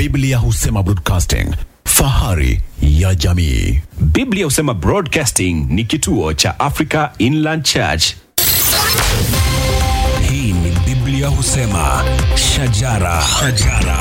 Biblia husema broadcasting, fahari ya jamii. Biblia husema Broadcasting ni kituo cha Africa Inland Church. Hii ni Biblia husema shajara, shajara.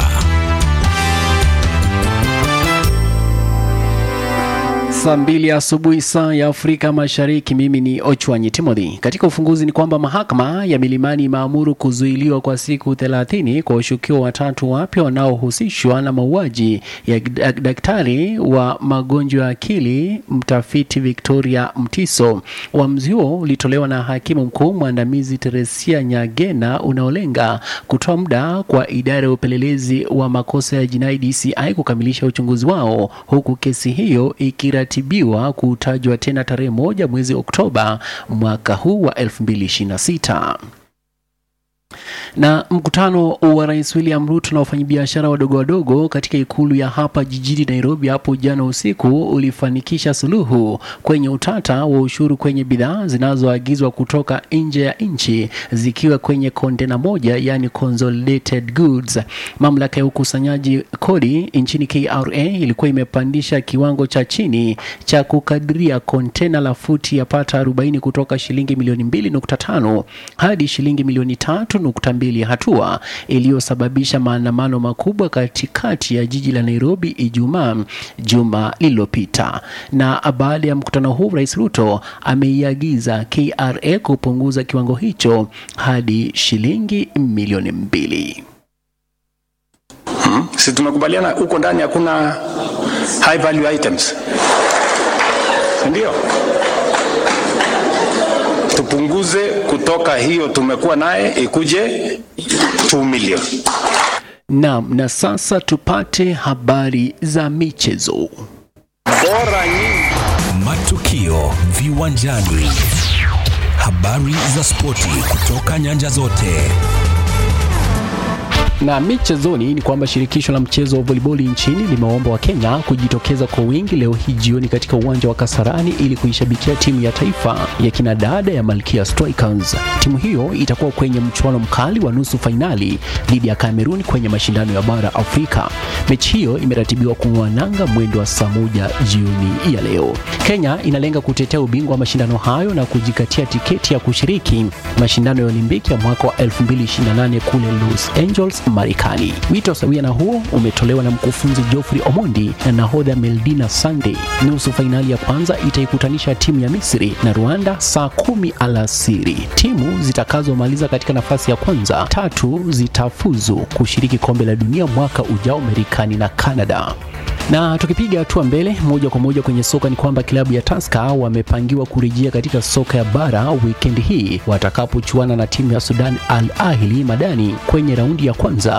Saa mbili asubuhi saa ya Afrika Mashariki. Mimi ni Ochwanyi Timothy. Katika ufunguzi ni kwamba mahakama ya Milimani imeamuru kuzuiliwa kwa siku 30 kwa washukiwa watatu wapya wanaohusishwa na mauaji ya dak- daktari wa magonjwa ya akili mtafiti Victoria Mtiso. Uamuzi huo ulitolewa na hakimu mkuu mwandamizi Teresia Nyagena unaolenga kutoa muda kwa idara ya upelelezi wa makosa ya jinai DCI kukamilisha uchunguzi wao huku kesi hiyo ikiratibiwa kutajwa tena tarehe moja mwezi Oktoba mwaka huu wa 2026 na mkutano wa rais William Ruto na wafanyabiashara wadogo wadogo katika ikulu ya hapa jijini Nairobi hapo jana usiku ulifanikisha suluhu kwenye utata wa ushuru kwenye bidhaa zinazoagizwa kutoka nje ya nchi zikiwa kwenye kontena moja, yani consolidated goods. Mamlaka ya ukusanyaji kodi nchini KRA ilikuwa imepandisha kiwango cha chini cha kukadiria kontena la futi ya pata 40 kutoka shilingi milioni 2.5 hadi shilingi milioni 3.2, hatua iliyosababisha maandamano makubwa katikati ya jiji la Nairobi Ijumaa juma lililopita. Na baada ya mkutano huu, Rais Ruto ameiagiza KRA kupunguza kiwango hicho hadi shilingi milioni mbili. si tumekubaliana huko ndani hakuna high value items Si ndio tupunguze kutoka hiyo tumekuwa naye ikuje 2 million Naam, na sasa tupate habari za michezo. bora nyingi Matukio viwanjani, habari za spoti kutoka nyanja zote. Na michezoni ni kwamba shirikisho la mchezo wa voliboli nchini limewaomba Wakenya kujitokeza kwa wingi leo hii jioni katika uwanja wa Kasarani ili kuishabikia timu ya taifa ya kinadada ya Malkia Strikers. Timu hiyo itakuwa kwenye mchuano mkali wa nusu fainali dhidi ya Cameroon kwenye mashindano ya bara Afrika. Mechi hiyo imeratibiwa kung'oa nanga mwendo wa saa moja jioni ya leo. Kenya inalenga kutetea ubingwa wa mashindano hayo na kujikatia tiketi ya kushiriki mashindano ya Olimpiki ya mwaka wa 2028 kule Los Angeles, Marekani. Wito sawia na huo umetolewa na mkufunzi Geoffrey Omondi na nahodha Meldina Sunday. Nusu fainali ya kwanza itaikutanisha timu ya Misri na Rwanda saa kumi alasiri. Timu zitakazomaliza katika nafasi ya kwanza tatu zitafuzu kushiriki kombe la dunia mwaka ujao Marekani na Canada. Na tukipiga hatua mbele moja kwa moja kwenye soka ni kwamba klabu ya Tusker wamepangiwa kurejea katika soka ya bara wikendi hii watakapochuana na timu ya Sudan Al Ahli Madani kwenye raundi ya kwanza